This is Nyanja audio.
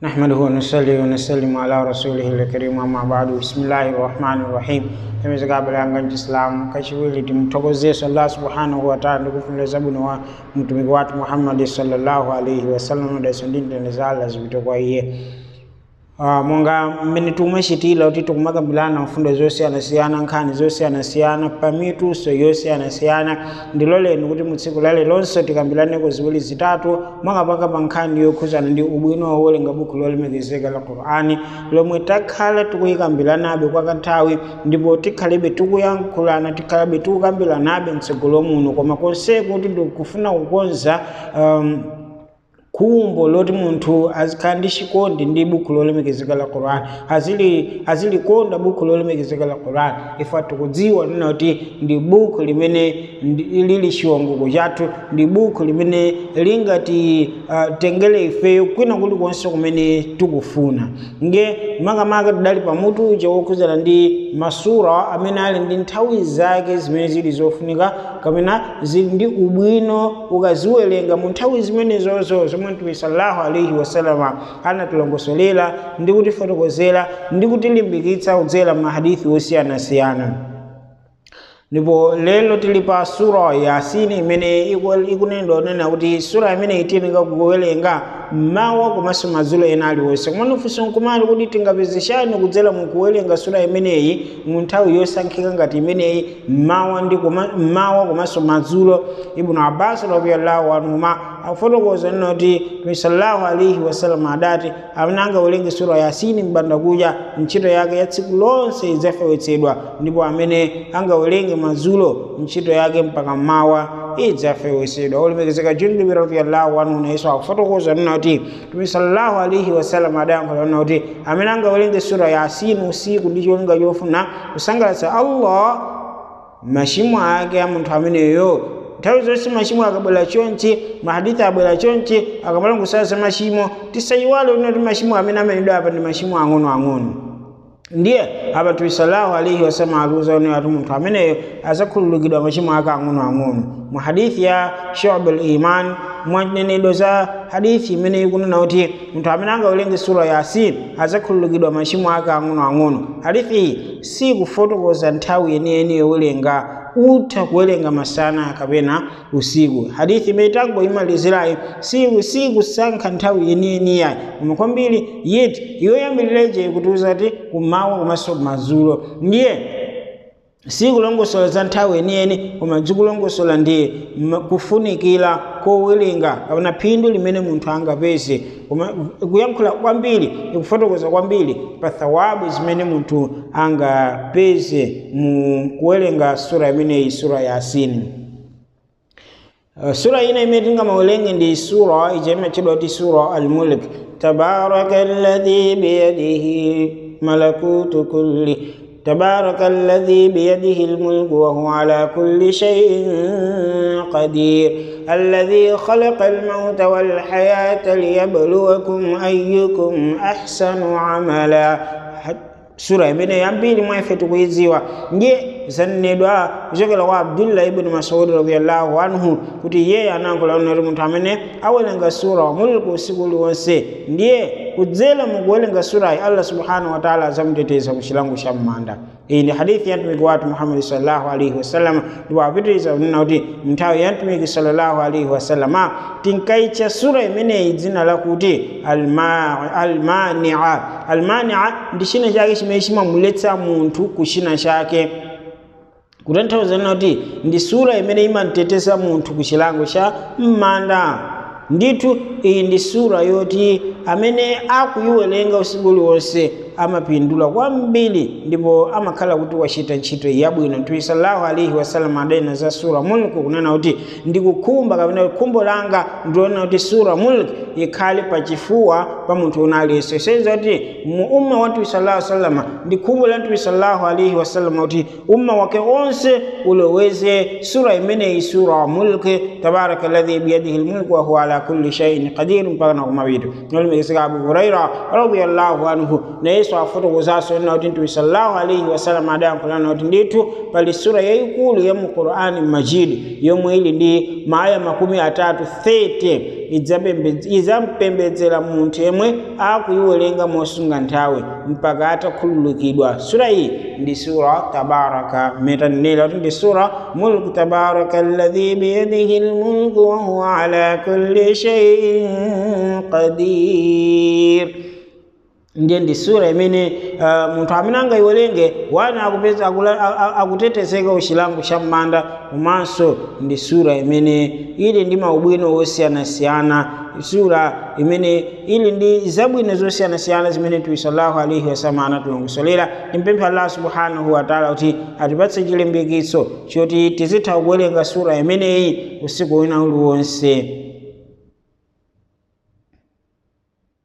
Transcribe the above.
نحمده ونصلي ونسلم على رسوله الكريم أما بعد بسم الله الرحمن الرحيم emeza kabla yanga nchiislamu kachiwili timthokozesa allah subhanahu wataala ndikufunira zabwino wa mtumiki wathu muhammadi sallallahu alaihi wasallam daso ndindeneza allah zipite kwa iye Uh, monga mmene tumachitira kuti tikumakambirana mfundo zosiyanasiyana nkhani zosiyanasiyana pamituso yosiyanasiyana ndiloleni kuti mu tsiku lale lonse tikambiraneko ziwiri zitatu mwakapanga pa nkhani yokhuzana ndi ubwino wowerenga buku lolemekezeka la qur'ani lomwe takhala tikuyikambiranabe kwa kanthawi ndipo tikhalebe tikuyankhulana tikhalebe tikukambiranabe mtsogolo muno koma konseko kuti ndikufuna kukonza um, khumbo loti munthu azikhala ndi chikondi ndi buku lolemekezeka la quran azili azilikonda buku lolemekezeka la quran ife tikudziwa nina kuti ndi buku limene ndi- lili chiwongoko chathu ndi buku limene lingati uh, tengere ifeyo kwina kulikonse kumene tikufuna nge makamaka tidali pamutu uja wokhuzana ndi masura amene ali ndi nthawi zake zimene zili zofunika kapena zili ndi ubwino ukaziwerenga mu nthawi zimenezozo zomwe mtume sallallahu alaihi wasalama anatilongosolera ndi kutifotokozera ndi kutilimbikitsa kudzera mahadithi osiyanasiyana ndipo lero tili pa sura yasini imene iku- ikunena onena kuti sura imene itinika kuwerenga mmawa komanso madzulo ena aliwonse komano funso nkumali kuti tingapezeshani kudzera mu kuwerenga sura imeneyi mu nthawi yosankhika ngati imeneyi mmawa ndi koma- mmawa komanso madzulo ibnu abbas radiallahu anhuma afotokoza nena kuti mtume sallallahu alaihi wasallam adati amene angawerenge sura yasini mbanda kucha ntchito yake ya tsiku lonse idzafewetsedwa ndipo amene angawerenge madzulo ntchito yake mpaka mmawa idzafewetsedwa olemekezeka jundubi radiallahu anhu nayeso akufotokoza nena kuti mtume sallallahu alaihi wasallam adayankhula nena kuti amene angawerenge sura yasini usiku ndi cholinga chofuna kusangalatsa allah machimo ake a munthu ameneyo nthawi zonse machimo akabwera chonchi mahadithi abwera chonchi akamala kusasa machimo tisayiwale kuti machimo amene amenedwa apa ndi machimo ang'onoang'ono ndiye apa mtume sallallahu alaihi wasallam akuuza one ati munthu ameneyo azakhululukidwa machimo ake ang'onoang'ono mu hadithi ya shubul iman mwanenedwa za hadithi imene ikunena kuti munthu amene angawerenge sura yasin azakhululukidwa machimo ake ang'onoang'ono hadithi iyi sikufotokoza nthawi yeniyeni yowerenga utha kuwerenga masana kapena usiku hadithi imene tangoyimalizirayi siku sikusankha nthawi yeniyeniyayi koma kwambiri yeti yoyambirireje kutiuza kuti kumawa komanso madzulo ndiye sikulongosola za nthawi yeniyeni koma zikulongosola ndi m- kufunikira kowerenga kapena phindu limene munthu angapeze koma kuyankhula kwambiri ikufotokoza kwambiri pa thawabu zimene munthu angapeze mu kuwerenga sura imeneyi sura ya asini Uh, sura ina imene tingamawerenge ndi sura ija imatchedwa kuti sura al-mulk tabaraka alladhi biyadihi malakutu kulli تبارك الذي بيده الملك وهو على كل شيء قدير الذي خلق الموت والحياة ليبلوكم أيكم أحسن عملا sura imene yambiri mwa ife tikuyidziwa ndiye zanenedwa kuchokera kwa abdullah ibn masud radiallahu anhu kuti iye anayankhula kuti munthu amene awerenga sura wa mulku usiku uliwonse ndiye kudzera mukuwerenga surayi allah subhanahu wataala azamuteteza ku chilango cha m'manda iyi ndi hadithi ya mtumiki wathu muhammadi sallallahu alaihi wasallam ndipo apitiriza kunena kuti nthawi ya mtumiki sallallahu alaihi wasallama tinkayitcha sura imeneyi dzina lakuti alma- almania almania ndi china chake chimene chimamuletsa munthu ku china chake kutanthauza kuti ndi sura imene imamuteteza munthu ku chilango cha m'manda ndithu iyi ndi sura yoti amene akuyiwerenga usiku uliwonse amapindula kwambiri ndipo amakhala kuti wachita ntchito yabwino mtume sallallahu alaihi wasallam adanena za sura mulk kunena kuti ndikukhumba kapena khumbo langa ndiona kuti sura mulk ikhale pachifuwa pa munthu una aliyense senza kuti mu umma wa mtume sallallahu alaihi wasallam ndi khumbo la mtume sallallahu alaihi wasallam kuti umma wake onse uloweze sura imeneyi sura wa mulk tabaraka alladhi biyadihi lmulku wa huwa ala kulli shay'in qadir mpaka na kumawiri nolimekeseka abu huraira radiyallahu anhu na yesu yesu afotokozanso ena kuti mtume sallallahu alaihi wasallam adayankhulana kuti ndithu pali sura yayikulu ya mu qur'ani majidi yomwe ili ndi maaya makumi atatu 30 idzampembedzera munthu yemwe akuyiwerenga mosunga nthawi mpaka atakhululukidwa sura iyi ndi sura tabaraka metanenera kuti ndi sura mulku tabaraka alladhi biyadihi lmulku wahuwa ala kulli shay'in qadir ndiye ndi sura imene uh, munthu amene angayiwerenge wana akupeza akutetezeka uchilango cha m'manda komanso ndi sura imene ili ndi maubwino osiyanasiyana sura imene ili ndi zabwino zosiyanasiyana zimene mtume sallallahu alaihi wasallam anatilongosolera timpemphe allah subhanahu wataala kuti atipatse chilimbikitso choti tizitha kuwerenga sura imeneyi usiku wina uliwonse